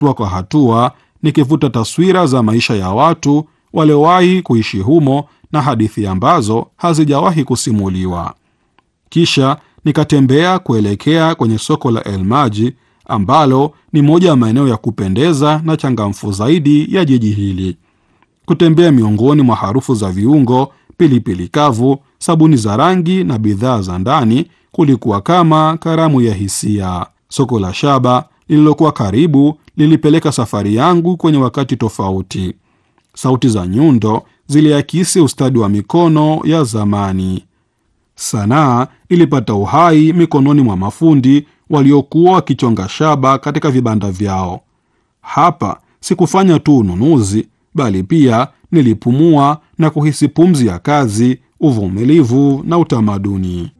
hatua kwa hatua, nikivuta taswira za maisha ya watu waliowahi kuishi humo na hadithi ambazo hazijawahi kusimuliwa. Kisha nikatembea kuelekea kwenye soko la El Maji ambalo ni moja ya maeneo ya kupendeza na changamfu zaidi ya jiji hili. Kutembea miongoni mwa harufu za viungo, pilipili kavu, sabuni za rangi na bidhaa za ndani kulikuwa kama karamu ya hisia. Soko la shaba lililokuwa karibu lilipeleka safari yangu kwenye wakati tofauti. Sauti za nyundo ziliakisi ustadi wa mikono ya zamani. Sanaa ilipata uhai mikononi mwa mafundi waliokuwa wakichonga shaba katika vibanda vyao. Hapa sikufanya tu ununuzi, bali pia nilipumua na kuhisi pumzi ya kazi, uvumilivu na utamaduni.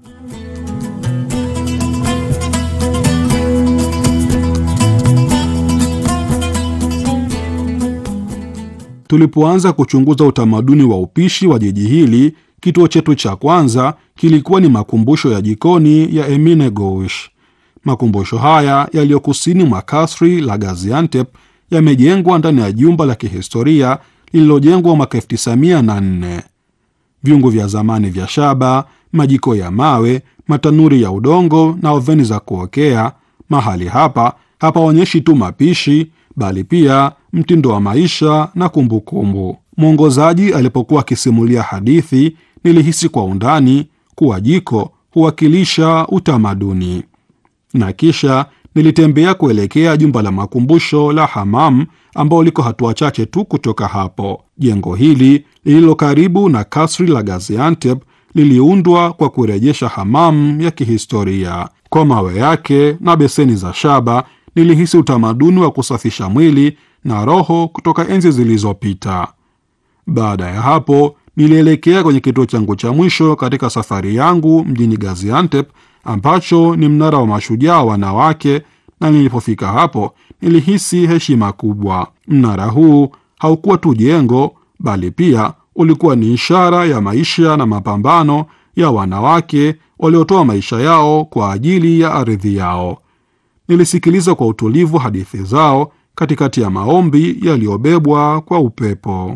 Tulipoanza kuchunguza utamaduni wa upishi wa jiji hili, kituo chetu cha kwanza kilikuwa ni makumbusho ya jikoni ya Emine Goush. Makumbusho haya yaliyo kusini mwa kasri la Gaziantep yamejengwa ndani ya jumba la kihistoria lililojengwa mwaka 1904. Viungo vya zamani vya shaba, majiko ya mawe, matanuri ya udongo na oveni za kuokea. Mahali hapa hapaonyeshi tu mapishi, bali pia mtindo wa maisha na kumbukumbu. Mwongozaji alipokuwa akisimulia hadithi, nilihisi kwa undani kuwa jiko huwakilisha utamaduni na kisha nilitembea kuelekea jumba la makumbusho la Hamam ambao liko hatua chache tu kutoka hapo. Jengo hili lililo karibu na kasri la Gaziantep liliundwa kwa kurejesha hamam ya kihistoria. Kwa mawe yake na beseni za shaba, nilihisi utamaduni wa kusafisha mwili na roho kutoka enzi zilizopita. Baada ya hapo, nilielekea kwenye kituo changu cha mwisho katika safari yangu mjini Gaziantep ambacho ni mnara wa mashujaa wanawake, na nilipofika hapo nilihisi heshima kubwa. Mnara huu haukuwa tu jengo, bali pia ulikuwa ni ishara ya maisha na mapambano ya wanawake waliotoa maisha yao kwa ajili ya ardhi yao. Nilisikiliza kwa utulivu hadithi zao katikati ya maombi yaliyobebwa kwa upepo.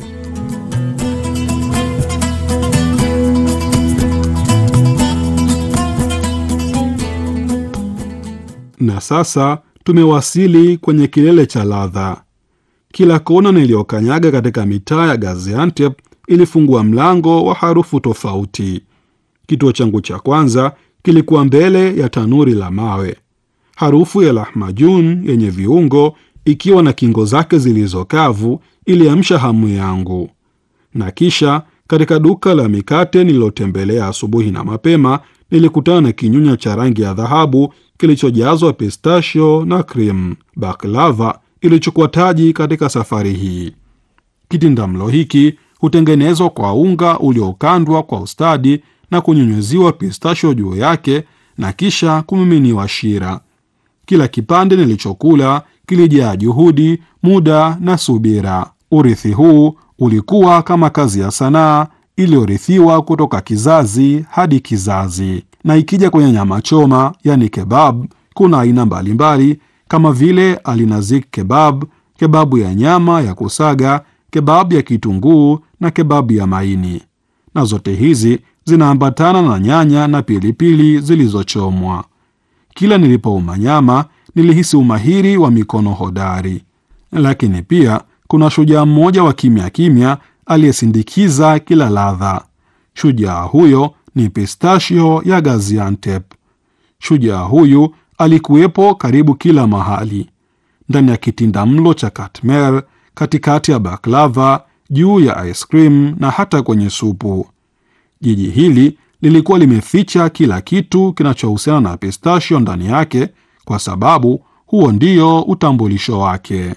Na sasa tumewasili kwenye kilele cha ladha. Kila kona niliyokanyaga katika mitaa ya Gaziantep ilifungua mlango wa harufu tofauti. Kituo changu cha kwanza kilikuwa mbele ya tanuri la mawe. Harufu ya lahmajun yenye viungo ikiwa na kingo zake zilizokavu iliamsha hamu yangu. Na kisha katika duka la mikate nililotembelea asubuhi na mapema, nilikutana na kinyunya cha rangi ya dhahabu kilichojazwa pistachio na cream. Baklava ilichukua taji katika safari hii. Kitindamlo hiki hutengenezwa kwa unga uliokandwa kwa ustadi na kunyunyuziwa pistachio juu yake na kisha kumiminiwa shira. Kila kipande nilichokula kilijaa juhudi, muda na subira. Urithi huu ulikuwa kama kazi ya sanaa iliyorithiwa kutoka kizazi hadi kizazi. Na ikija kwenye nyama choma, yani kebab, kuna aina mbalimbali kama vile alinazik kebab, kebabu ya nyama ya kusaga, kebabu ya kitunguu na kebabu ya maini, na zote hizi zinaambatana na nyanya na pilipili zilizochomwa. Kila nilipouma nyama nilihisi umahiri wa mikono hodari, lakini pia kuna shujaa mmoja wa kimya kimya aliyesindikiza kila ladha. Shujaa huyo ni pistachio ya Gaziantep. Shujaa huyu alikuwepo karibu kila mahali, ndani ya kitindamlo cha katmer, katikati ya baklava, juu ya ice cream na hata kwenye supu. Jiji hili lilikuwa limeficha kila kitu kinachohusiana na pistachio ndani yake, kwa sababu huo ndio utambulisho wake.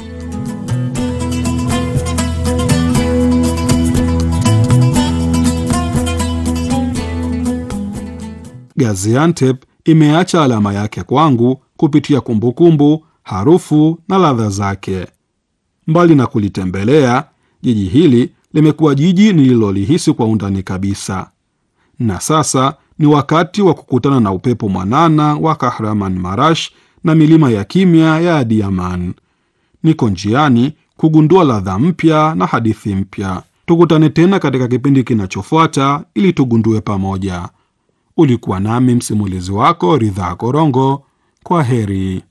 Gaziantep imeacha alama yake kwangu kupitia kumbukumbu, harufu na ladha zake. Mbali na kulitembelea, jiji hili limekuwa jiji nililolihisi kwa undani kabisa. Na sasa ni wakati wa kukutana na upepo mwanana wa Kahraman Marash na milima ya kimya ya Adiaman. Niko njiani kugundua ladha mpya na hadithi mpya. Tukutane tena katika kipindi kinachofuata ili tugundue pamoja. Ulikuwa nami msimulizi wako Ridhaa Korongo. Kwa heri.